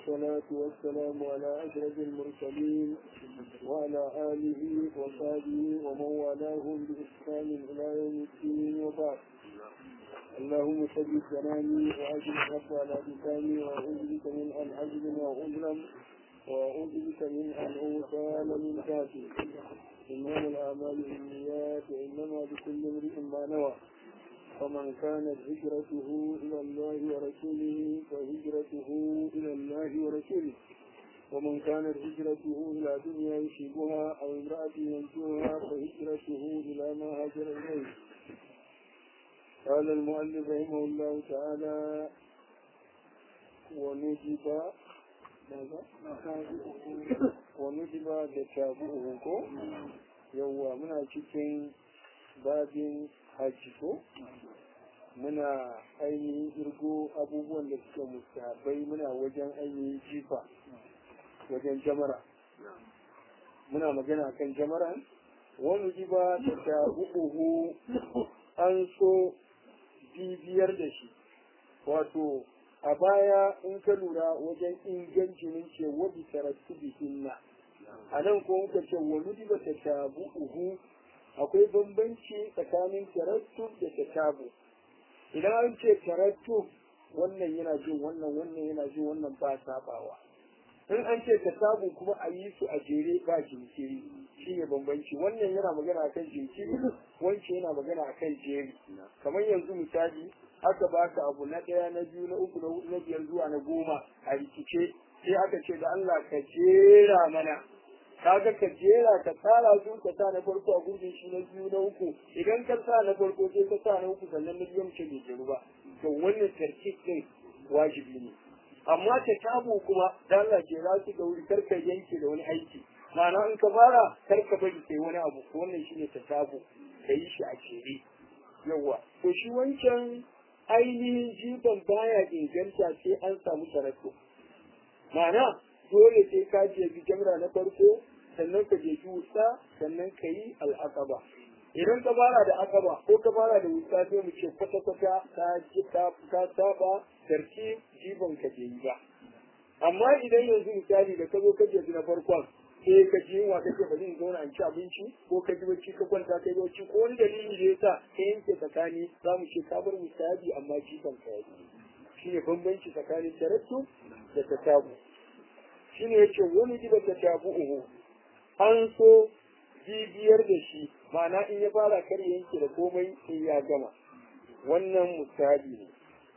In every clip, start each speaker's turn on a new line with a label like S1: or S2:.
S1: والصلاة والسلام على أشرف المرسلين وعلى آله وصحبه ومن والاهم بإحسان إلى يوم الدين وبعد اللهم ثبت كلامي وأجل الحق على لساني وأعوذ بك من أن أجزم وأظلم وأعوذ بك من أن أغتال من ذاتي إنما الأعمال بالنيات وإنما لكل امرئ ما نوى فمن كانت هجرته إلى الله ورسوله فهجرته إلى الله ورسوله ومن كانت هجرته إلى دنيا يصيبها أو امرأة ينجوها فهجرته إلى ما هاجر إليه قال المؤلف رحمه الله تعالى ونجب ماذا؟ ونجب تتابعه يوم من cikin babin hajji ko muna ainihin irgo abubuwan da suke mustahabai muna wajen ainihin jifa wajen jamara muna magana kan jamara wani jiba da ta uku an so bibiyar da shi wato a baya in ka lura wajen ingancin ce wabi tarattu bihinna a nan ko muka ce wani jiba ta ta uku akwai bambanci tsakanin tarattu da tatabu idan an ce tarattu wannan yana jin wannan wannan yana jin wannan ba sabawa in an ce tatabu kuma a yi su a jere ba jinkiri shi ne bambanci wannan yana magana akan jinkiri wancan yana magana akan jeri kamar yanzu misali aka baka abu na ɗaya na biyu na uku na hudu na biyar zuwa na goma a rikice sai aka ce da Allah ka jera mana kaga ka jera ka tsara su ka sa na farko a gurbin shi na biyu na uku idan ka sa na farko sai ka sa na uku sannan na biyu ce bai jeru ba to wannan tarkib din wajibi ne amma ta tabo kuma da Allah jera su da wuri kar ka yanke da wani aiki ma'ana in ka fara kar ka bari kai wani abu ko wannan shine ta tabo ka yi shi a jere yawa to shi wancan ainihin jifan baya inganta sai an samu sarako ma'ana dole sai ka je jamra na farko sannan ka je wuta sannan ka yi al'aqaba idan ka fara da akaba ko ka fara da wuta sai mu ce kwata kwata ka ji ka ka saba tarki jiban ka je yi ba amma idan yanzu misali da ka zo ka je na farkon sai ka ji yunwa kake bari in zauna in ci abinci ko ka ji bacci ka kwanta kai bacci ko wani dalili da yasa ka yanke tsakani za mu ce ka bar musabi amma jiban ka yi shi ne bambanci tsakanin tarattu da tatabu shi ne yace wani jiba tatabu uhu an so bibiyar da shi ma'ana in ya fara kar yanke da komai in ya gama wannan misali ne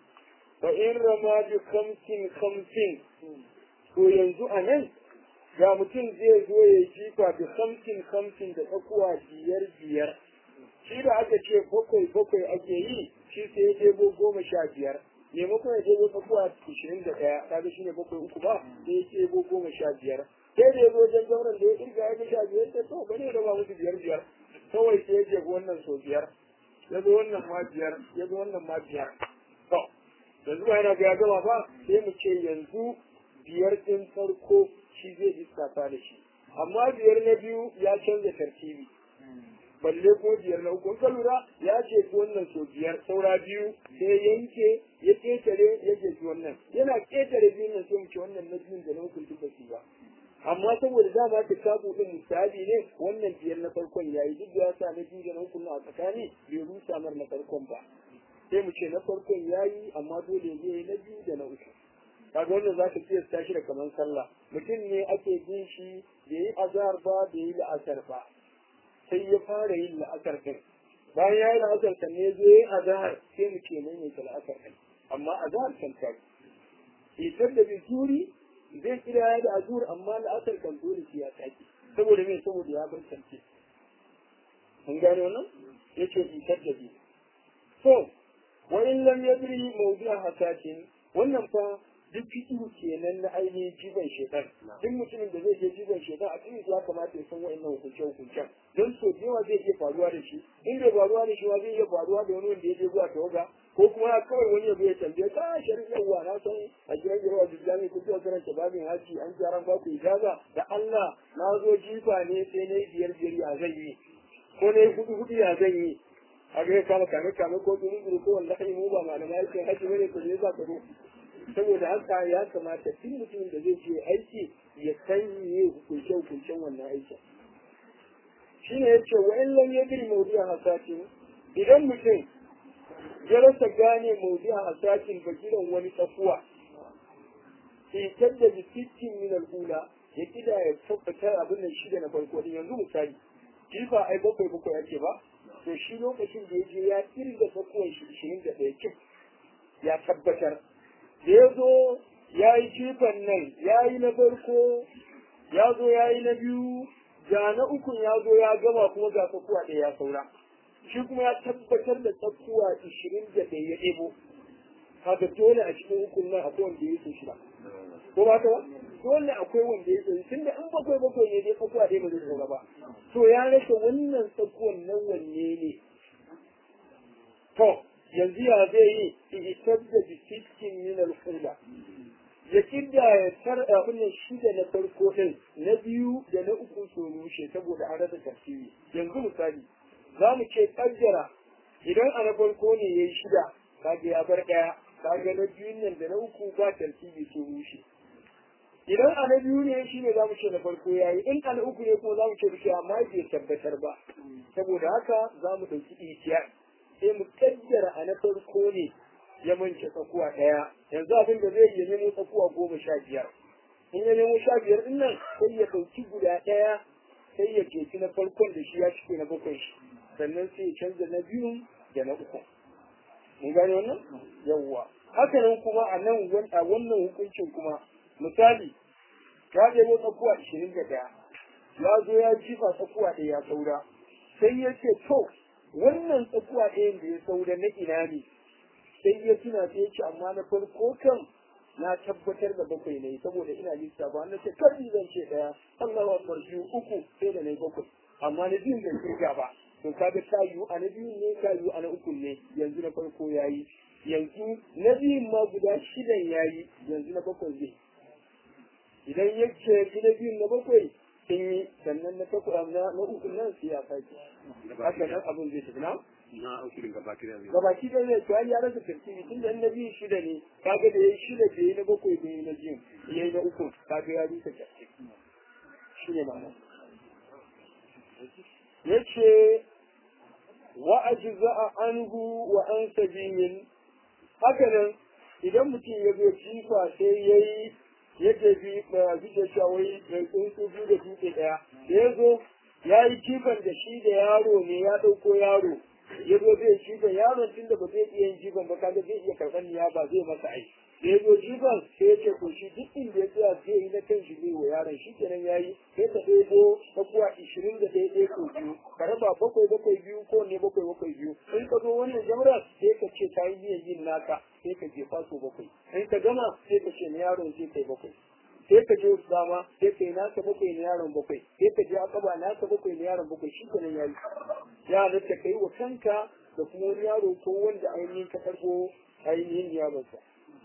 S1: fa in rama bi khamsin khamsin to yanzu a nan ga mutum zai zo ya jifa da khamsin khamsin da tsakuwa biyar biyar shi da aka ce bakwai bakwai ake yi shi sai ya ɗebo goma sha biyar maimakon ya ɗebo tsakuwa ashirin da ɗaya kaga shi ne bakwai uku ba sai ya ɗebo goma sha biyar sai da ya zo wajen zauren da ya kirga ya sha biyar ta to bane da ba musu biyar biyar kawai sai ya je wannan so biyar ya zo wannan ma biyar ya zo wannan ma biyar to yanzu ba yana ga ya gama ba sai mu ce yanzu biyar ɗin farko shi zai lissafa da shi amma biyar na biyu ya canza tartibi balle ko biyar na uku ka lura ya ce wannan so biyar saura biyu sai yanke ya ketare ya je wannan yana ketare biyun nan sai mu ce wannan na biyun da na uku duk ba su ba amma saboda dama ta kabu din misali ne wannan biyar na farkon yayi duk da ya sa na biyu da na uku a tsakani bai rusa mar na farkon ba sai mu ce na farkon yayi amma dole zai yi na biyu da na uku kaga wannan za ka kiyasta shi da kamar sallah mutum ne ake bin shi bai yi azhar ba bai yi la'asar ba sai ya fara yin la'asar din bayan ya yi la'asar kan ne zai yi azhar sai mu ce mai mai la'asar din amma azhar kan ta idan da bi turi zai kira da azur amma la'asar kan dole shi ya taki saboda me saboda ya bar kance mun gane wannan yace idan da bi so wa in lam yadri mawdi'a hasatin wannan fa duk fikihu kenan na ainihin jiban shekar duk mutumin da zai je jiban shekar a cikin ya kamata ya san wa'annan hukunce hukuncen don so da yawa zai iya faruwa da shi in bai faruwa da shi ma zai iya faruwa da wani wanda ya je zuwa tawaga ko kuma kawai wani ya ya tambaye ka sharin yawa na san a gidan yawa da jami ko zuwa karanta babin haji an gyaran ba ku ijaza da Allah na zo jifa ne sai na yi biyar biyar ya zan yi ko na yi hudu hudu ya zan yi a ga kama kame kame ko duru duru ko wanda kai mu ba malamai sai haji bane ko ne za ka zo saboda haka ya kamata duk mutumin da zai je aiki ya san me hukunce hukuncen wannan aikin shine yace wa in lam yadri mawdu'a hasatin idan mutum ya rasa gane mawdu'a hasatin bagiran wani tsakuwa sai da bisikin min al-ula ya kida ya tabbatar abin nan shida na farko din yanzu misali jifa ai bakwai bakwai ake ba to shi lokacin da ya je ya kirga tsakuwan shi ishirin da ɗaya cif ya tabbatar da ya zo ya yi jifan nan ya yi na farko ya zo ya yi na biyu ga na ukun ya zo ya gama kuma ga tsakuwa ɗaya ya saura shi kuma ya tabbatar da tsakuwa ishirin da ɗaya ya ɗebo haka dole a cikin hukun nan akwai wanda ya so shida ko ba ta ba dole akwai wanda ya so tunda in bakwai bakwai ne dai tsakuwa ɗaya ba zai saura ba to ya rasa wannan tsakuwan nan wanne ne to yanzu ya zai yi ihitar da bisikin min al-hula ya kidda ya tar abin shida na farko din na biyu da na uku su rushe saboda an rasa tafsiri yanzu misali za mu ce kaddara idan a na farko ne ya yi shida kaga ya bar ɗaya kaga na biyun nan da na uku ba tartibi su rushe idan a na biyu ne shi ne za mu ce na farko ya yi in a na uku ne kuma za mu ce rushe amma bai tabbatar ba saboda haka za mu ɗauki itiyar sai mu kaddara a na farko ne ya mance tsakuwa ɗaya yanzu abin da zai yi nemo tsakuwa goma sha biyar in ya nemo sha biyar ɗin nan sai ya ɗauki guda ɗaya sai ya keci na farkon da shi ya cike na bakwai shi sannan sai ya canza na biyun da na uku mun gane wannan yawwa haka nan kuma a nan a wannan hukuncin kuma misali ya ɗebo tsakuwa ashirin da ɗaya ya zo ya jifa tsakuwa ɗaya ya saura sai ya ce to wannan tsakuwa ɗayan da ya saura na ina ne sai ya tuna sai ya ce amma na farko kan na tabbatar da bakwai ne saboda ina lissa ba na ce kar zan ce ɗaya Allahu akbar biyu uku sai da na bakwai amma na biyun da kirga ba to kaga ta yiwu a na biyun ne ta yiwu a na uku ne yanzu na farko yayi yanzu na biyun ma guda shidan yayi yanzu na bakwai zai idan ya ce na biyun na bakwai sun yi sannan na takwas na na uku nan sai ya sake haka nan abin zai tafi na
S2: na uku din gaba kida ne
S1: gabaki da zai to ya rasa tartibi tun da na biyu shida ne kaga da yayi shida da yayi na bakwai da yayi na biyu yayi na uku kaga ya rusa tartibi shi ne ma'ana yace wa ajza'a anhu wa an sabiyin haka nan idan mutum ya zo jifa sai yayi ya tafi ba zuke shawai mai tsuntsu biyu da dutse ɗaya da ya zo ya yi jifan da shi da yaro ne ya ɗauko yaro ya zo zai jifan yaron tun da ba zai iya yin jifan ba kaga zai iya karɓar niya ba zai masa ai da ya zo jifan sai ya ce to shi duk inda ya tsaya zai yi na kan shi zai wa yaron shi kenan ya yi sai ka ɗebo tsakuwa ishirin da ɗaya ɗaya ko biyu ka raba bakwai bakwai biyu ko ne bakwai bakwai biyu in ka zo wannan jamra sai ka ce ka yi niyyar yin naka sai ka jefa so bakwai in ka gama sai ka ce na yaron zai kai bakwai sai ka je dama sai ka yi naka bakwai na yaron bakwai sai ka je akaba naka bakwai na yaron bakwai shi kenan yayi ya halatta ka yi wa kanka da kuma wani yaro ko wanda ainihin ka karɓo ainihin yaronsa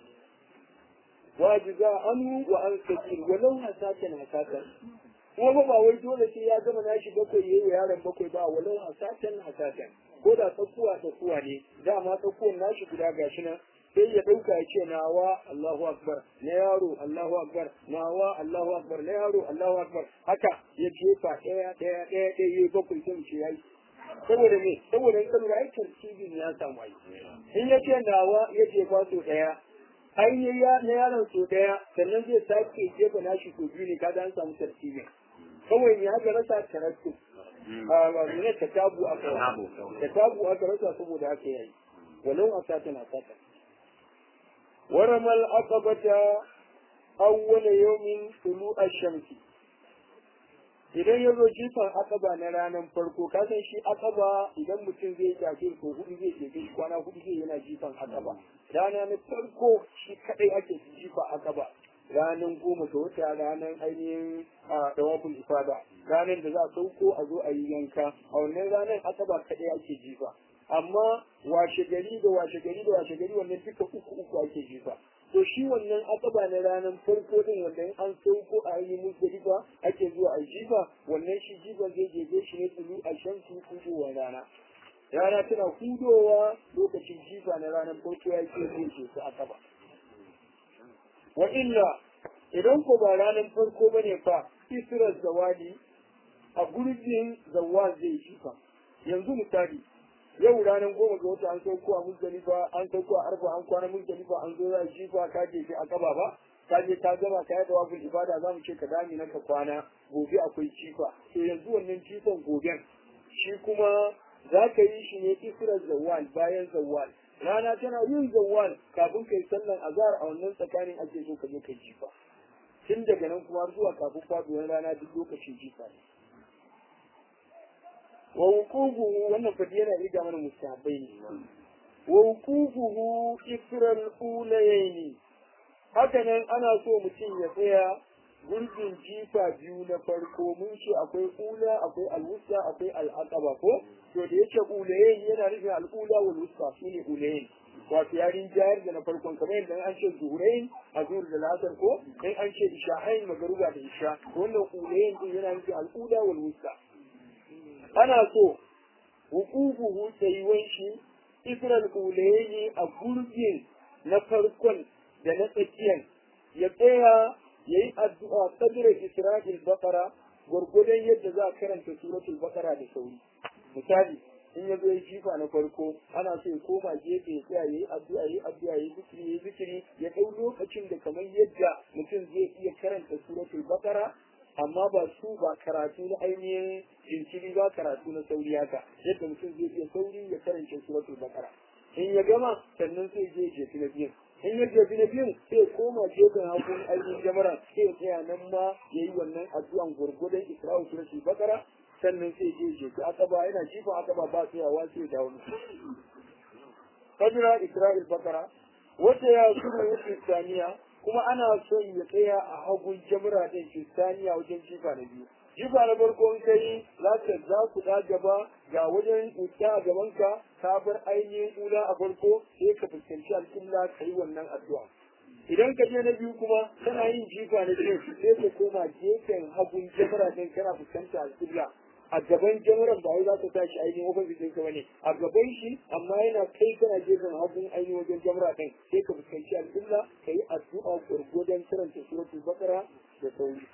S1: wajiza anu wa an sabir walau hasatan hasatan kuma ba wai dole sai ya gama nashi bakwai yayi wa yaron bakwai ba walau hasatan hasatan ko da tsakuwa tsakuwa ne dama tsakuwan nashi guda gashi nan sai ya ɗauka ya ce nawa Allahu Akbar na yaro Allahu Akbar nawa Allahu Akbar na yaro Allahu Akbar haka ya jefa ɗaya ɗaya ɗaya ɗaya ya bakwai sai mu ce yayi saboda me saboda in kalura ai tartibin ya samu ai in ya ce nawa ya jefa so ɗaya ai ya na yaron so ɗaya sannan zai sake jefa nashi so biyu ne kaga an samu tartibin kawai ne haka rasa tarattu a ne ta tabu aka ta tabu aka rasa saboda haka yayi walau asatan asatan ورمى العقبة أول يوم طلوع الشمس idan ya zo jifan akaba na ranar farko ka san shi akaba idan mutum zai tafi ko hudu zai je shi kwana hudu zai yana jifan akaba rana na farko shi kadai ake jifa akaba ranar goma ga wata ranar ainihin a dawabul ifada ranar da za a sauko a zo a yi yanka a wannan ranar akaba kadai ake jifa amma washe gari da washe gari da washe gari wannan duka uku uku ake jifa to shi wannan akaba na ranar farko din wanda an sauko a yi muzdalifa ake zuwa a jifa wannan shi jifa zai jeje shi ne tulu a shan su kudowa rana rana tana hudowa lokacin jifa na ranar farko ya ce zai ce su akaba wa illa idan ko ba ranar farko bane fa israr zawali a gurbin zawal zai shi fa yanzu misali yau ranar goma ga wata an sauko a muzdalifa an sauko a arba an kwana muzdalifa an zo za shi fa ka je shi a kaba ba ka je ka gama ka yi dawabul ibada za mu ce ka dami na ka kwana gobe akwai cifa to yanzu wannan cifan goben shi kuma za ka yi shi ne israr zawal bayan zawal rana tana yin zawal kafin kai sallan azhar a wannan tsakanin ake so ka je kai jifa tun daga nan kuma zuwa kafin faduwar rana duk lokacin jifa ne wa wuqufuhu wannan fadi yana riga mana mustahabbai ne wa wuqufuhu isral ulayaini haka nan ana so mutum ya tsaya gurbin jifa biyu na farko mun ce akwai ula akwai alwusta akwai al'aqaba ko to da yake ulayen yana nufin al'ula wal wusta shine ulayen wato yarin jayar da na farkon kamar yadda an ce zuhurain a zuhur da lasar ko in an ce isha'ain magaruba da isha wannan ulayen din yana nufin al'ula wal wusta ana so hukuku tsayuwan shi isral ulayen a gurbin na farkon da na tsakiyar ya tsaya ya yi addu'a sadira Isra'il Bakara gwargwadon yadda za a karanta suratul Bakara da sauri. Misali, in ya zo ya jifa na farko, ana so ya koma gefe ya tsaya ya yi addu'a ya yi addu'a ya yi zikiri ya yi zikiri ya ɗau lokacin da kamar yadda mutum zai iya karanta suratul Bakara amma ba su ba karatu na ainihin jinkiri ba karatu na sauri haka yadda mutum zai iya sauri ya karanta suratul Bakara. In ya gama sannan sai je jefi na biyun. in ya jefi na biyun sai koma gefen hagun ainihin jamara sai ya tsaya nan ma ya yi wannan addu'an gurgudan isra'u suratul bakara sannan sai je jefi akaba yana jifa akaba ba tsayawa sai ya dawo fadira isra'il bakara wata ya shuru wuce saniya kuma ana son ya tsaya a hagun jamara din kristaniya wajen jifa na biyu jifa na farko in kai za ka za ku da gaba ga wajen wuta a gabanka ka bar ainihin ula a farko sai ka fuskanci alƙibla ka yi wannan addu'a idan ka je na biyu kuma kana yin jifa na biyu sai ka koma gefen hagun jamara din kana fuskanci alƙibla a gaban jamaran ba wai za ka tashi ainihin ofis ɗinka bane a gaban shi amma yana kai kana gefen hagun ainihin wajen jamara din sai ka fuskanci alƙibla ka yi addu'a gwargwadon karanta suratul bakara da sauri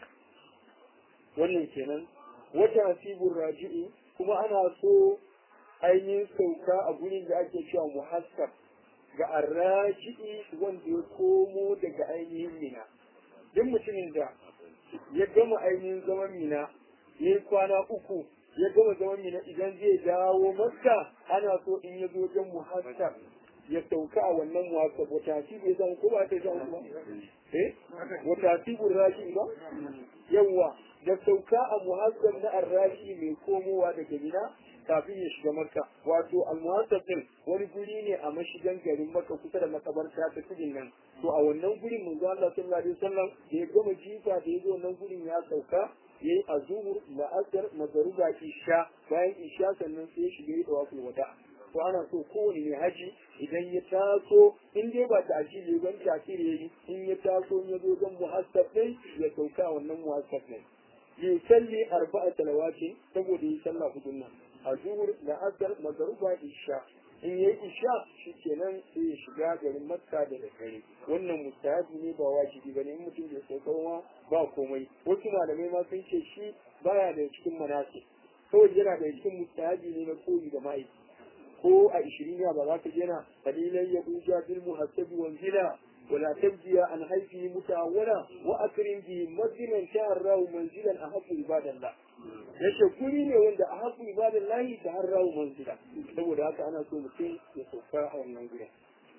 S1: wannan kenan wata asibun raji'i kuma ana so ainihin sauka a gurin da ake cewa muhassab ga arraji'i wanda ya komo daga ainihin mina duk mutumin da ya gama ainihin zaman mina ya yi kwana uku ya gama zaman mina idan zai dawo makka ana so in ya zo wajen muhassab ya sauka a wannan muhassab wata asibu ya zama ko ba ta zama kuma eh wata asibun raji'i ba yawwa da sauka a muhassab na arrashi mai komowa daga gida kafin ya shiga makka wato almuhassab din wani guri ne a mashigan garin makka kusa da makabarta ta tudin nan to a wannan gurin manzo Allah sallallahu alaihi wasallam da ya gama jifa da ya zo wannan gurin ya sauka yayi azhur la'asar magruba isha bayan isha sannan sai ya shiga yi tawaful wada to ana so kowane mai haji idan ya taso in dai ba ta ajili ban tasiri yayi in ya taso in ya zo don muhassab din ya sauka wannan muhassab din yusalli arba'a salawati saboda yi sallah hudun nan a zuhur da asar magaruba isha in yayi isha shikenan sai ya shiga garin makka da dare wannan mustahabi ne ba wajibi bane in mutum bai sauka ma ba komai wasu malamai ma sun ce shi baya da cikin manasi kawai yana da cikin mustahabi ne na koyi da ma'aiki ko a ishiriniya ba za ka jena kalilan ya buja bil muhassabi wanzila ولا تبدي عن حيثه متعولا واكرم به مدنا شهره منزلا احب عباد الله yace guri ne wanda a haku ibadan lahi ta har rawu manzila saboda haka ana so mutum ya sauka a wannan guri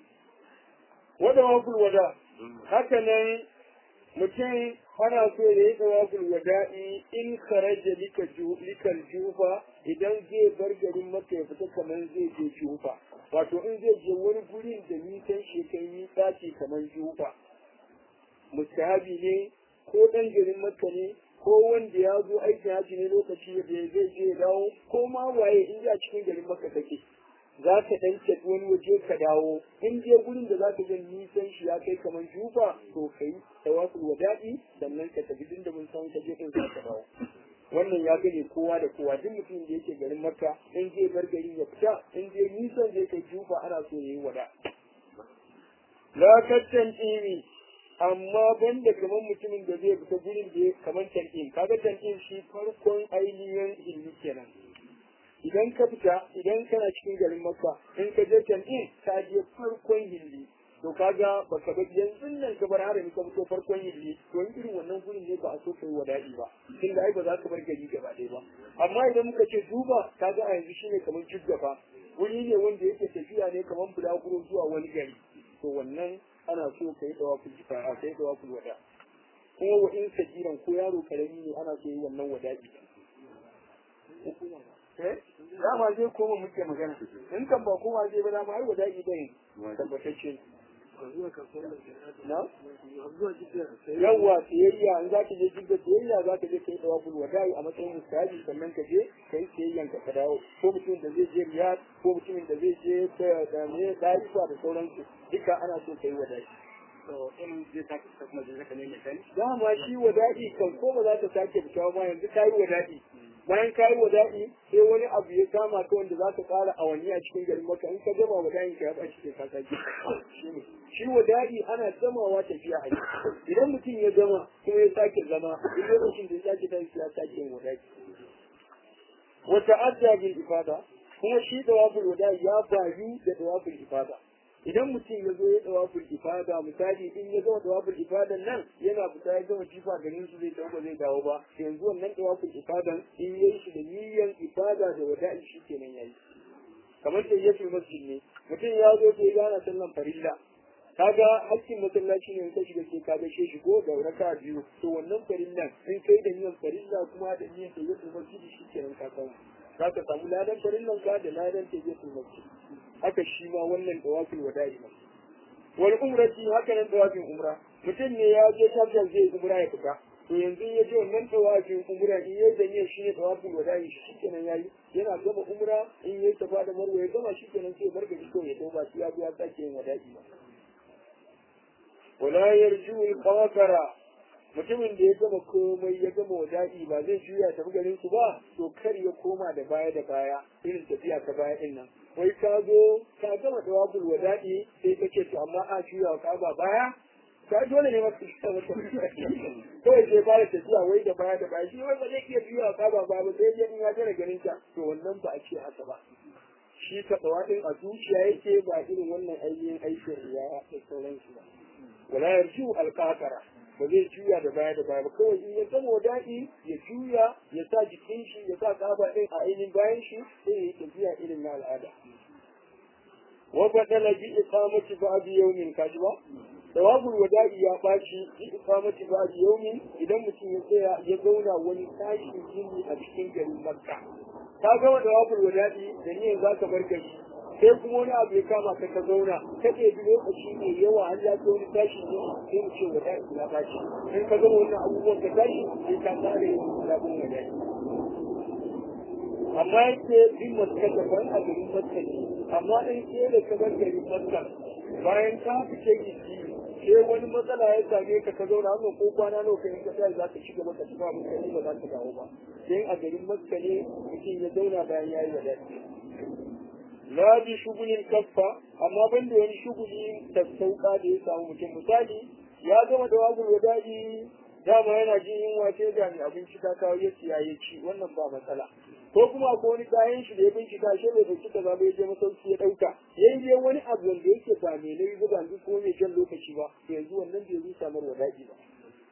S1: wada wakul wada haka nan mutum ana so ya yi tawaful wada'i in kharaja lika likal jufa idan zai bar garin maka ya fita kamar zai je jufa wato in zai je wani gurin da nisan shekai yi tsaci kamar jufa mustahabi ne ko dan garin maka ne ko wanda ya zo aikin haji ne lokaci da zai je ya dawo ko ma waye in ya cikin garin maka take za ka dan tafi wani waje ka dawo in je gurin da za ka ga nisan shi ya kai kamar jufa to kai tawaful wada'i sannan ka tafi din da mun san ka je din za ka dawo wannan ya gane kowa da kowa duk mutumin da yake garin makka in zai bar gari ya fita in zai nisan zai kai jufa ana so yayi wada la kattan tsimi amma banda kamar mutumin da zai fita gurin da kamar tan'in kaga tan'in shi farkon ainihin ilmi kenan idan ka fita idan kana cikin garin makka in ka je tan'in ka je farkon hilli to kaga baka bar yanzu nan ka bar harami ka fito farkon hilli to in irin wannan gurin ne ba a so kai wada'i ba tunda ai ba za ka bar gari gaba ɗaya ba amma idan muka ce duba kaga a yanzu shine kamar jiggafa wuri ne wanda yake tafiya ne kamar bulaguro zuwa wani gari to wannan ana so ka yi dawakul jifa ka yi dawakul wada kuma wa in sajiran ko yaro karami ne ana so yi wannan wada'i eh dama zai koma muke magana in kan ba koma zai ba dama ai wada'i bai tabbatacce na yawwa siyayya in za ka je jirga siyayya za ka je ka yi dawakul wada'i a matsayin misali sannan ka je ka yi siyayyan ka ka dawo ko mutumin da zai je riyad ko mutumin da zai je da ne daifa da sauransu duka ana so ka yi wada'i dama shi wada'i kan ko ba za ta sake fita ma yanzu ka yi wada'i bayan ka yi wada'i sai wani abu ya kama ka wanda za ka ƙara awanni a cikin garin maka in ka gama wada'in ka ya ɓaci sai ka sake shi wada'i ana gamawa tafiya a idan mutum ya gama kuma ya sake zama duk lokacin da ya sake tashi ya sake yin wada'i wata adda bil ifada kuma shi dawabul wada'i ya bayu da dawabul ifada idan mutum ya zo ya dawabul ifada misali in ya gama dawabul ifadan nan yana fita ya gama jifa ganin su zai ba zai dawo ba yanzu wannan dawabul ifadan in yayi shi da niyyan ifada da wada'i shi kenan yayi kamar da yake masjid ne mutum ya zo sai gana sallan farilla kaga hakkin masallaci ne ka shiga sai ka gaishe shi ko da raka biyu to wannan farillan in kai da niyyar farilla kuma da niyyar da yake masjid shi kenan ka samu za ka samu ladan farillan ka da ladan da yake masjid haka shi ma wannan dawafin wada'i ne wal umrati haka nan dawafin umra mutum ne ya je tabjan zai umra ya fita to yanzu ya je wannan dawafin umra in ya da niyyar shi ne dawafin wada'i shi kenan yayi yana gama umra in ya tafa da marwa ya gama shi kenan sai bar gari kawai ya tauba shi ya zo ya sake yin wada'i ba wala yarju al-qawqara mutumin da ya gama komai ya gama wada'i ba zai juya tafi garin su ba to kar ya koma da baya da baya irin tafiya ta baya din nan wai ka zo ka gama dawabul wada'i sai ka ce to amma a juya ka ba baya ka dole ne maka shi ta mata kawai sai fara tafiya wai da baya da baya shi wai ba zai iya juya ka ba baya ba sai ya in ya tare garin ta to wannan ba a ce haka ba shi ka dawadin a zuciya yake ba irin wannan ainihin aikin ya da sauransu ba wala yarju alqatara ba zai juya da baya da baya ba kawai in ya gama daɗi ya juya ya sa jikin shi ya sa kaba ɗin a ainihin bayan shi sai ya yi tafiya irin na al'ada wa badala bi iqamati ba'd yawmin kaji ba tawabul wada'i ya baci bi iqamati ba'd yawmin idan mutum ya tsaya ya zauna wani tashin jini a cikin garin makka ka gama tawabul wada'i da niyyar zaka bar gari sai kuma wani abu ya kama ka ka zauna ka ɗebi lokaci mai yawa har ya wani tashi ne sai mu ce wata ina tashi in ka gama wannan abubuwan ka tashi sai ka tsara yin sabon wada'i amma yake bin maska daban a garin maska ne amma in ke da ka bar garin maska bayan ka fice gidi sai wani matsala ya same ka ka zauna wannan ko kwana nawa kai ka sai za ka ci gaba ka ci ba mun ba za ka dawo ba sai a garin maska ne mutum ya zauna bayan ya yi wada'i la bi shugulin kaffa amma ban da wani shuguli da sauka da ya samu mutum misali ya gama da wagul wadadi dama yana jin yunwa sai da mai abinci ta kawo ya siya ya ci wannan ba matsala ko kuma ko wani kayan shi da ya bincika shi bai dauki kaza ba ya je masauki ya dauka yayin je wani abu wanda yake ba mai nayi ba ban ko mai jan lokaci ba yanzu wannan bai rusa mar wadadi ba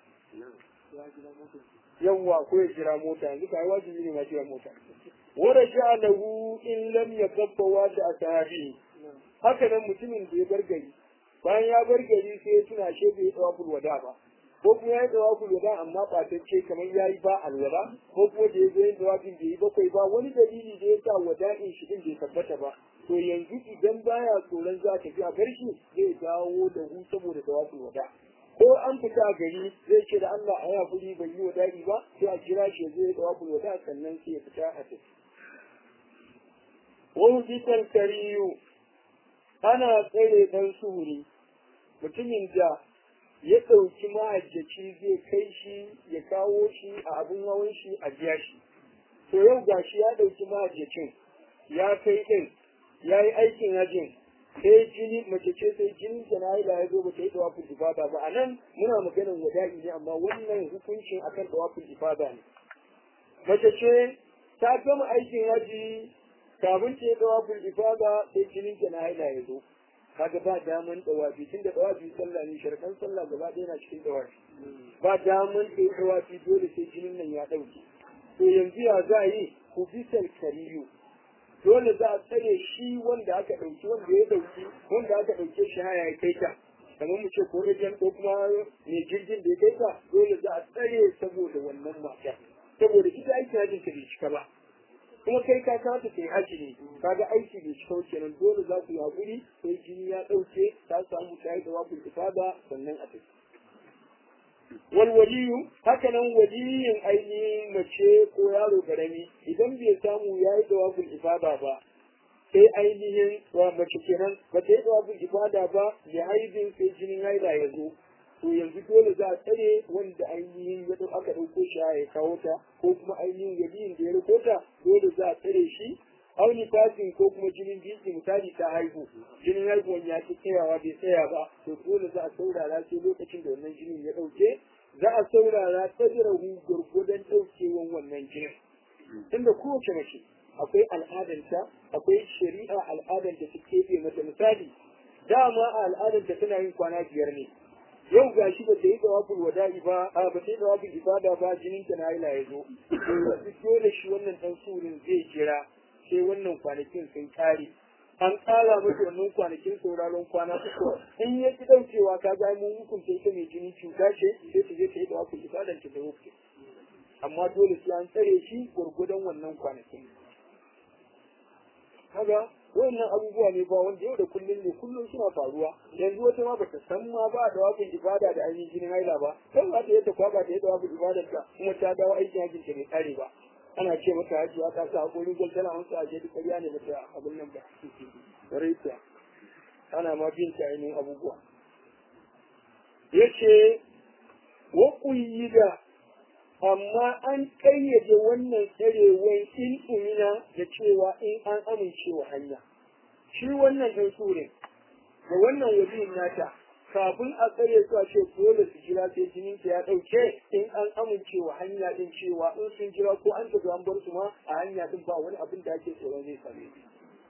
S1: yawwa ko ya jira mota yanzu kai wajibi ne ma jira mota ورجع له إن لم يكف واسع أصحابه haka nan mutumin da ya bar gari bayan ya bar gari sai ya tuna shi bai tsawa wada ba ko kuma ya tsawa wada amma ɓatacce kamar ya yi ba alwala ko kuma da ya zo yin tsawafin bai yi bakwai ba wani dalili da ya sa wada'in shi din bai tabbata ba to yanzu idan baya tsoron za ta fi a bar shi zai dawo da hu saboda tsawafin wada ko an fita a gari zai ce da Allah a ya kuri bai yi wada'i ba sai a kira shi ya zo ya tsawafin wada sannan sai ya fita a tafi waujitan kariyu ana tsere dan suhuri mutumin da ya ɗauki mahajjaci zai kai shi ya kawo shi a abin hawan shi a biya shi to yau ga shi ya ɗauki mahajjacin ya kai ɗin ya yi aikin hajjin sai jini mace ce sai jinin ta na haila ya zo ba ta yi tawafin ifada ba a nan muna maganar wada'i ne amma wannan hukuncin akan tawafin ifada ne mace ce ta gama aikin haji kafin ta yi tawafin ifada sai jinin ta na haila ya zo kaga ba daman tawafi tun da tawafi sallah ne sharkan sallah gaba ɗaya na cikin tawafi ba daman ta yi tawafi dole sai jinin nan ya ɗauke to yanzu ya za a yi ku bisal kariyu dole za a tsare shi wanda aka ɗauki wanda ya ɗauki wanda aka ɗauke shi haya ya kai ta kamar mu ce ko ejen ko kuma mai jirgin da ya kai ta dole za a tsare saboda wannan mata saboda ita aiki hajjin ta bai cika ba kuma kai ka kamata kai haji ne kaga aiki bai cika kenan dole za ku yi haƙuri sai jini ya ɗauke ta samu ta yi da wakil ifada sannan a tafi walwaliyu haka nan waliyin ainihin mace ko yaro karami idan bai samu ya yi dawabul ifada ba sai ainihin wa mace kenan ba ta yi dawabul ifada ba ya haibin sai jinin haila ya zo to yanzu dole za a tsare wanda ainihin ya aka ɗauko shi ya kawo ta ko kuma ainihin waliyin da ya riko ta dole za a tsare shi auni fasin ko kuma jinin jiki misali ta haihu jinin haihuwan ya ci tsayawa bai tsaya ba to dole za a saurara sai lokacin da wannan jinin ya ɗauke za a saurara tsajirahu gwargwadon ɗaukewan wannan jinin tunda kowace mace akwai al'adanta akwai shari'a al'adar da ta keɓe mata misali dama a al'adar da tana yin kwana biyar ne yau ga shi ba ta yi dawafin wada'i ba a ba ta yi dawafin ibada ba jinin ta na haila ya zo to dole shi wannan dan surin zai jira sai wannan kwanakin sun kare an kara masa wannan kwanakin sauraron kwana uku in ya ki daukewa ka ga mun hukunta ita mai jini cuta ce sai ta je ta yi dawafin ibada ta da wuce amma dole sai an tsare shi gurgudan wannan kwanakin kaga wannan abubuwa ne ba wanda yau da kullum ne kullum suna faruwa yanzu wata ma bata san ma ba da wafin ibada da ainihin jinin haila ba kan za ta yadda kwaba ta yadda wafin ibadar ta kuma ta dawo aikin hajjin ta bai kare ba ana ce mata hajiya ta sa hakorin gwal tana hansu a jeji karya ne mata abin nan ba raita ana ma bin ta ainihin abubuwa yace wa da amma an ƙayyade wannan tsarewan in umina da cewa in an amince wa hanya shi wannan ɗan surin da wannan waliyin nata kafin a tsare su a ce dole su jira sai jinin ta ya ɗauke in an amince wa hanya din cewa in sun jira ko an tafi an bar su ma a hanya din ba wani abin da ake tsoron zai same su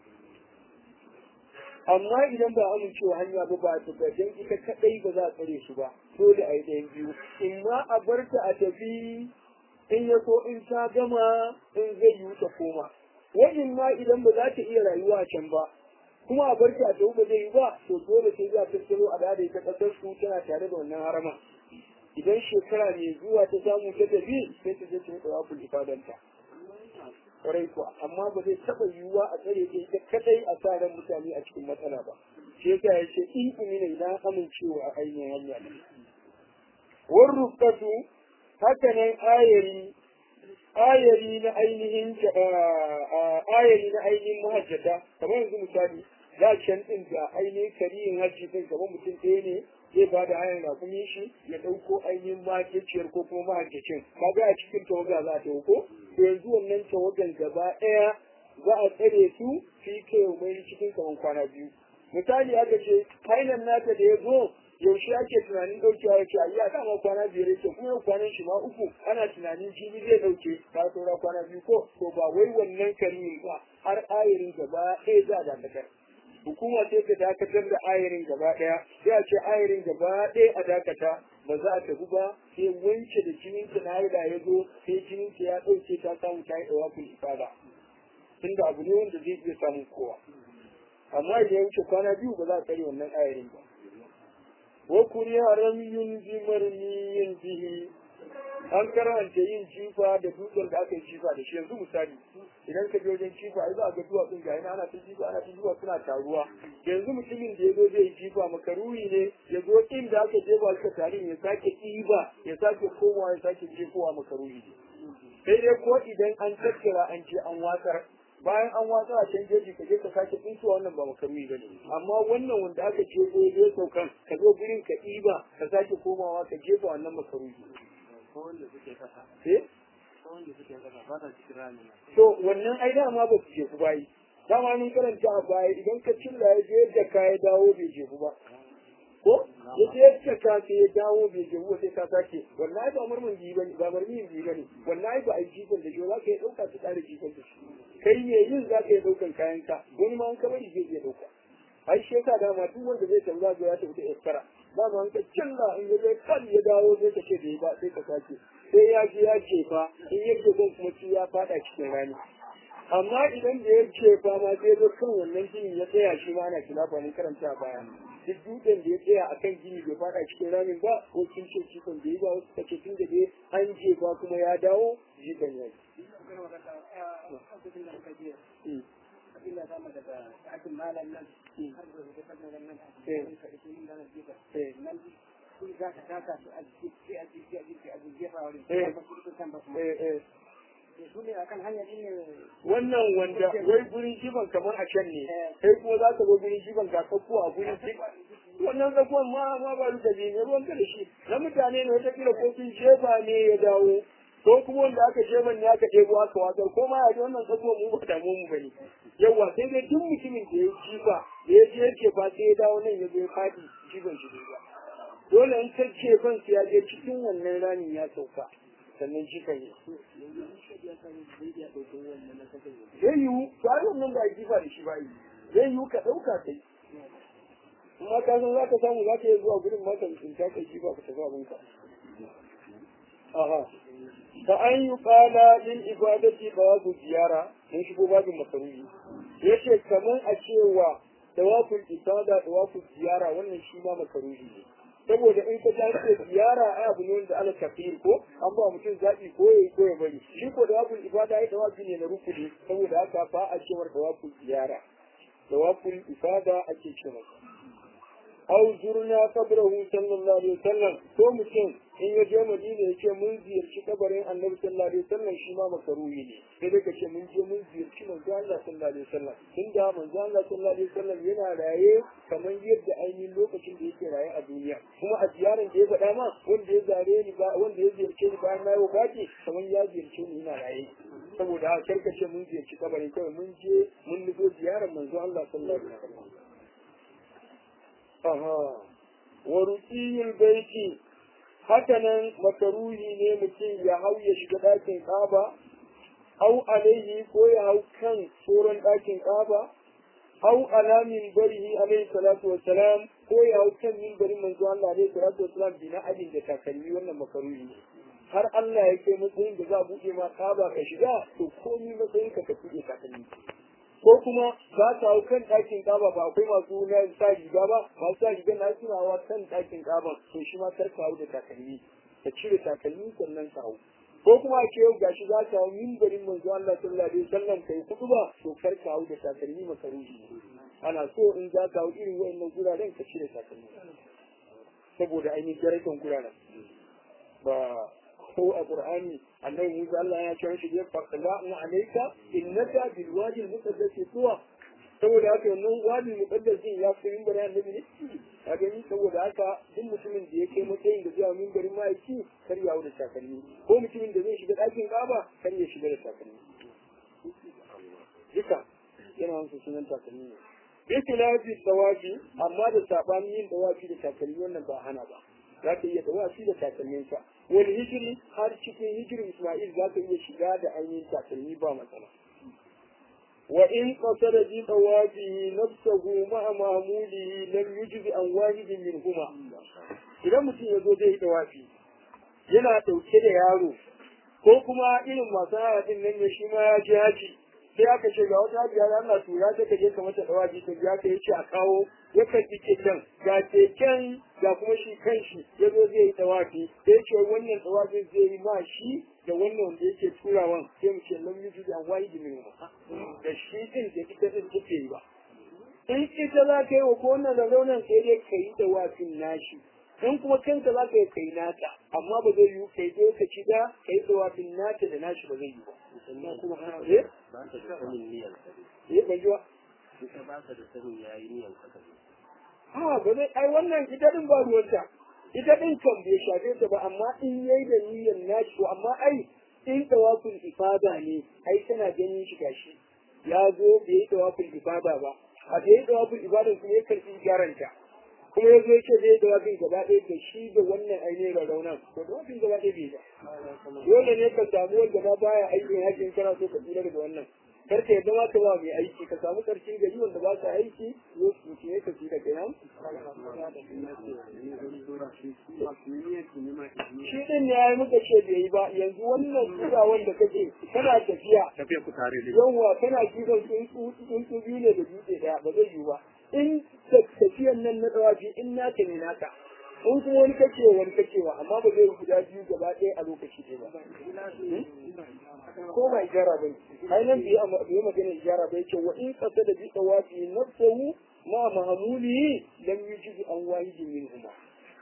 S1: amma idan ba amincewa hanya ba ba ta gajen ita kadai ba za a tsare su ba dole a yi ɗayan biyu in ma a bar ta a tafi in ya so in ta gama in zai yi ta koma wajen ma idan ba za ta iya rayuwa a can ba kuma a bar ta a tafi ba zai yi ba to dole sai za ta tsaro a da ita kasar su tana tare da wannan harama idan shekara mai zuwa ta samu ta tafi sai ta je ta yi tsawafin ifadanta kwarai kuwa amma ba zai taɓa yiwuwa a tsare ta ita kadai a sa ran mutane a cikin matsala ba shi yasa ya ce in umina idan amincewa a ainihin hanya ne war rufkatu haka nan ayari ayari na ainihin ayari na ainihin mahajjata kamar yanzu misali za can din da ainihin kariyin hajji din kamar mutum ɗaya ne zai ba da hayan rakumin shi ya ɗauko ainihin mahajjaciyar ko kuma mahajjacin kaga a cikin tawaga za ta ko to yanzu wannan tawagan gaba ɗaya za a tsare su fi kai mai cikin kaman kwana biyu misali aka ce hainan nata da ya zo yaushe ake tunanin ɗaukewa ya ce a iya dama kwana biyar yake kuma yau kwanan shi ma uku ana tunanin jini zai ɗauke ka saura kwana biyu ko to ba wai wannan kariyin ba har ayarin gaba ɗaya za a dakatar hukuma sai ta dakatar da ayarin gaba ɗaya sai a ce ayarin gaba ɗaya a dakata ba za a tafi ba sai wance da jinin ta na haila ya zo sai jinin ta ya ɗauke ta samu ta yi ɗawa kun ifada tunda abu ne wanda zai iya samun kowa amma idan ya wuce kwana biyu ba za a tsare wannan ayarin ba wa kuriya ramyun bi marmiyin bihi an karanta yin jifa da dutsen da aka yi jifa da shi yanzu misali idan ka je wajen jifa ai za a ga duwatsun ga yana ana ta jifa ana ta jifa suna taruwa yanzu mutumin da ya zo zai jifa makaruhi ne ya zo inda aka jefa alka tarin ya sake ɗiba ya sake komawa ya sake jefowa makaruhi ne sai dai ko idan an tattara an je an watsar bayan an watsa a can jeji ka je ka sake tsintuwa wannan ba makarumi ba ne amma wannan wanda aka jefo ya saukan ka zo gurin ka ɗiba ka sake komawa ka jefa wannan makarumi to wannan ai dama ba su jefu bayi dama mun karanta a baya idan ka cilla ya je yadda ka ya dawo bai jefu ba ko ya je yadda ka sai ya dawo bai jefu sai ka sake wallahi ba murmun biyu bane ba murmin biyu bane wallahi ba a yi jikon da shi za ka yi ɗauka ka ƙara jikon da shi kai ne yin za ka yi ɗaukan kayan ka wani ma an ka bari zai iya ɗauka ai shi yasa dama duk wanda zai tafi za ya tafi da iskara dama an ka cilla in ya zai kan ya dawo zai ka ce bai ba sai ka sake sai ya je ya jefa in ya jefa kuma shi ya faɗa cikin rani amma idan da ya ce fa ma sai zo kan wannan gini ya tsaya shi ma ana kilafa ne karanta a baya duk dutsen da ya tsaya a kan gini bai fada cikin ramin ba ko kin ce cikon da yi ba wasu kace tun da dai an je ba kuma ya dawo jikan ya
S3: abinda za mu daga ɗakin malam nan har da rubuta kan nan nan ka ita yin ranar jiba nan sun za ka taka su a jiki a jiki a jiki a jiki a wurin ba su rubuta kan ba su su ne akan hanyar din ne
S1: wannan wanda wai gurin jiban kamar a can ne sai kuma za ka zo gurin jiban ka sauko a gurin jiban wannan zakuwan ma ma ba duka ne ne ruwan da shi na mutane ne wata kila ko sun jefa ne ya dawo ko kuma wanda aka jeban ne aka ɗebo aka watsar ko ma ya ji wannan zakuwan mu ba damu mu bane yawa sai dai duk mutumin da ya jifa da ya je yake fa sai ya dawo nan ya zo ya faɗi jiban shi ba dole in ka jefan sai ya je cikin wannan ramin ya sauka sannan jifan ya zai yiwu ba wannan ba a jifa da shi ba yi zai yiwu ka ɗauka kai amma ka san za ka samu za ka yi zuwa gurin mata in ta kai jifa ka tafi abinka aha ka an yi kala din ibadati ba ku ziyara mun shigo babin masarufi yace kamar a cewa tawaful ibada tawaful ziyara wannan shi ma makaruhi ne saboda in ka tashi ziyara ai abu ne wanda ala kafir ko an ba mutum zaɓi ko ya ko ya bari shi ko da wafin ibada ai tawafi ne na rukuni saboda haka ba a cewar tawafin ziyara tawafin ibada ake ce masa aw zurna qabrahu sallallahu alaihi wasallam ko mutum in ya je madina ya ce mun ziyarci kabarin annabi sallallahu alaihi wasallam shi ma makaruhi ne sai dai ka ce mun je mun ziyarci manzo Allah sallallahu alaihi wasallam tunda manzo Allah sallallahu alaihi wasallam yana raye kamar yadda ainihin lokacin da yake raye a duniya kuma a ziyaran da ya faɗa ma wanda ya zare ni ba wanda ya ziyarce ni bayan na yi wafati kamar ya ziyarce ni yana raye saboda haka karka ce mun ziyarci kabarin kawai mun je mun nufo ziyarar manzo Allah sallallahu alaihi wasallam aha wa ruqiyul baiti hakanan makaruhi ne mutum ya hau ya shiga ɗakin ƙaba au alaihi ko ya hau kan tsoron ɗakin ƙaba au ala minbarihi alaihi salatu wassalam ko ya hau kan minbarin manzo Allah alaihi salatu wassalam bi na ajin da takalmi wannan makaruhi ne har Allah ya kai matsayin da za a buɗe ma ƙaba ka shiga to komi matsayin ka ka buɗe takalmi ko kuma za ta hau kan ɗakin ƙaba ba akwai masu na sa riga ba masu sa riga na suna hawa kan ɗakin ƙaba to shi ma kar ka hau da takalmi ka cire takalmi sannan ka hau ko kuma ce yau gashi za ka hau mimbarin manzo Allah sallallahu alaihi wasallam kai kudu ba to kar ka hau da takalmi makaruhi ana so in za ka hau irin wayannan guraren ka cire takalmi saboda ainihin darajar guraren ba ko a Qur'ani annabi Musa Allah ya kira shi da faqla na alayka innaka bil wadi al muqaddas tuwa saboda haka wannan wadi muqaddas din ya fi minbar annabi ne a gani saboda haka duk mutumin da ya kai matsayin da zuwa minbarin ma'aiki kar ya da takalmi ko mutumin da zai shiga ɗakin Ka'aba kar ya shiga da takalmi duka yana wasu sunan takalmi ne Ikilafi tawafi amma da sabanin yin tawafi da takalmi wannan ba hana ba za ka iya tawafi da takalminka wani hijiri har cikin hijirin Ismail za ka iya shiga da ainihin takalmi ba matsala. Wa in qasara bi tawafihi nafsahu ma'a mahmulihi lam yujzi an wahidin min huma. Idan mutum ya zo zai yi tawafi yana ɗauke da yaro ko kuma irin masu hayatin nan ne shi ma ya je haji sai aka ce ga wata hajiya ya Allah tura ta kaje ka mata tawafi ta ya ka yace a kawo ya karbi keken ga keken ga kuma shi kanshi ya zo zai yi tawafi sai ya ce wannan tawafin zai yi ma shi da wannan wanda yake turawan sai mu ce lam yuju an wayi min da shi din da ita din take yi ba in ita za ka yi wa ko wannan da raunan sai dai ka yi tawafin nashi in kuma kanka za ka yi kai nata amma ba zai yi kai dai ka ci da ka yi tawafin nata da nashi ba zai yi ba sannan kuma eh
S2: ba ta da sanin niyan
S1: eh ban ji ba
S2: ita ba ta da sanin yayi niyan ka
S1: ha ba zai ai wannan ita din ba ruwanta ita din kan bai shafe ta ba amma in yayi da niyyar nashi to amma ai in tawafin ifada ne ai tana ganin shi gashi ya zo bai yi dawafin ibada ba a da yi dawafin ibadan kuma ya karɓi gyaranta kuma ya zo ya ce zai yi dawafin gaba ɗaya da shi da wannan ainihin rarraunan to dawafin gaba ɗaya bai ba dole ne ka samu wanda ma baya aikin hajji kana so ka tsira daga wannan kar ka yadda ma ka ba mai aiki ka samu karshen gari wanda ba sa aiki zo su ne ka tsira kenan shi din ne ya yi muka ce bai yi ba yanzu wannan tura wanda kake kana tafiya
S2: tafiya ku tare da
S1: yawwa kana jifan tsuntsu tsuntsu biyu ne da dutse daya ba zai yiwu ba in tafiyan nan na tsawafi in naka ne naka in kuma wani kake wani kake wa amma ba zai yi guda biyu gaba ɗaya a lokaci ɗaya ba ko ba ijara ba ai nan bai yi magana ijara ba yake wa in kasa da bi tsawafi nafsahu ma mahamuli lam yujibu an wahidin min huma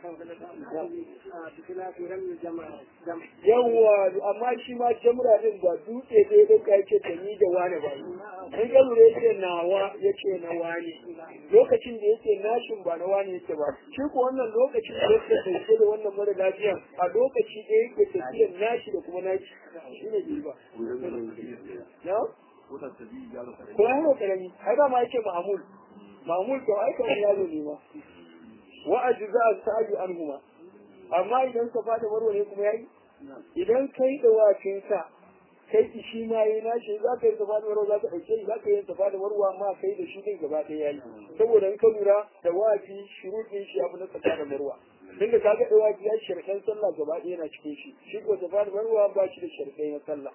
S1: yawwa amma shi ma jamra din ba dutse dai da ka yake da ni da wani ba in ga lura yake nawa yake na wani lokacin da yake nashin ba na wani yake ba shi ko wannan lokacin da yake dauke da wannan mara lafiya a lokaci da yake tafiyar nashi da kuma nashi shi ne bai ba na ko ya yi karami ai ba ma yake ma'amul ma'amul to ai kawai yaro ne ma wa ajza as-sa'i anhuma amma idan ka fada marwa ne kuma yayi idan kai da wafin sa kai shi ma yayi nashi za ka yi safa da marwa za ka dauke shi za ka yi safa da marwa amma kai da shi din gaba ɗaya yayi saboda in ka lura da wafi shuruɗin shi abu na safa da marwa tunda kaga da wafi ya shirkan sallah gaba ɗaya yana cikin shi shi ko safa da marwa ba shi da shirkai na sallah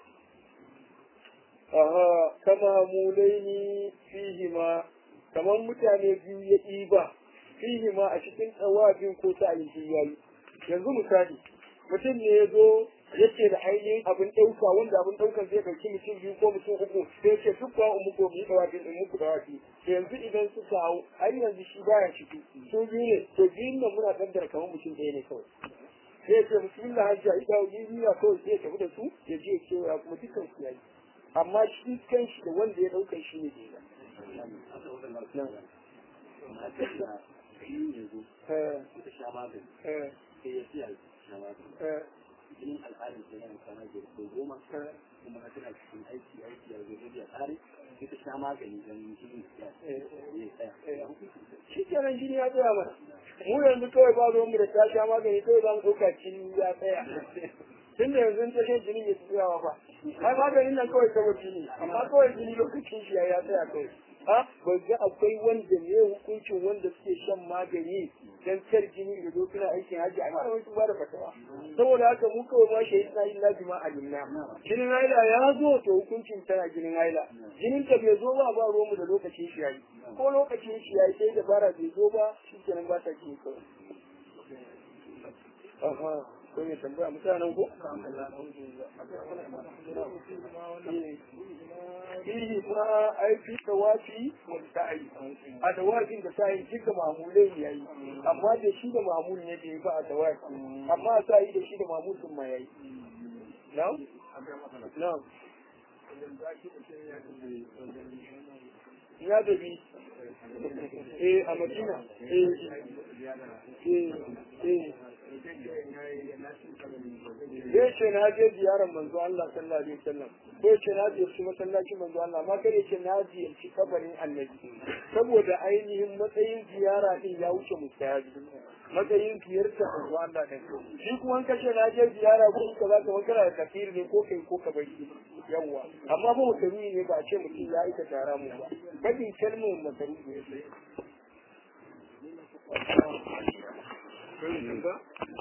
S1: aha kama mulaini fihima kamar mutane biyu ya ɗiba fihi ma a cikin tsawafin ko ta ainihin yayi yanzu misali mutum ne ya zo yake da ainihin abin ɗauka wanda abin ɗaukan zai ɗauki mutum biyu ko mutum uku sai ce duk ba mu ko mu yi tsawafin in muku tsawafi yanzu idan suka hau har yanzu shi baya ciki su biyu ne to biyun nan muna kaddara kamar mutum ɗaya ne kawai sai ya ce bismillah hajji a ida wani biyu kawai sai ya tafi da su ya je kewaya kuma dukkan su yayi amma shi kan shi da wanda ya ɗauka shi ne bai
S2: yanzu ta sha magani sai ya siya sha magani jinin al'adar da yana kwana biyar ko goma kuma na tana cikin aiki aiki a gobe ya tsare sai ta sha magani don jinin ya tsaya
S1: shi kenan jini ya tsaya mana mu yanzu kawai ba mu da ta sha magani kawai za mu ɗauka jini ya tsaya tun da yanzu ta shan jini ya tsayawa ba ai maganin nan kawai kawai jini amma kawai jini lokacin shi ya tsaya kawai a ba ga akwai wanda ne hukuncin wanda suke shan magani dan kar jini da zo suna aikin haji ai malamai sun ba da fatawa saboda haka mu kawai ma shi na illa bima alimna jinin haila ya zo to hukuncin tana jinin haila jinin ta bai zo ba ba ruwan mu da lokacin shi yayi ko lokacin shi yayi sai da bara bai zo ba shikenan ba ta jini kawai aha ko ne tambaya mutanen ko fihi ma ai fi tawafi wal sa'i a tawafin da sa'i duka mamulai ne yayi amma da shi da mamul ne bai ba a tawafi amma a sa'i da shi da mamul sun ma yayi na'am na'am ya dabi eh a madina eh eh eh zai ce na je ziyarar manzo Allah sallallahu alaihi wasallam ko ce na ziyarci masallacin manzo Allah ma kare ce na ziyarci kabarin annabi saboda ainihin matsayin ziyara din ya wuce mustahabi matsayin ziyarta manzo Allah din shi kuma an kace na je ziyara ko ka za ka wakala da kafir ne ko kai ko ka bari yawwa amma ba mutaruni ne ba a ce mutum ya aika tara mu ba kadin kalmar mutaruni ne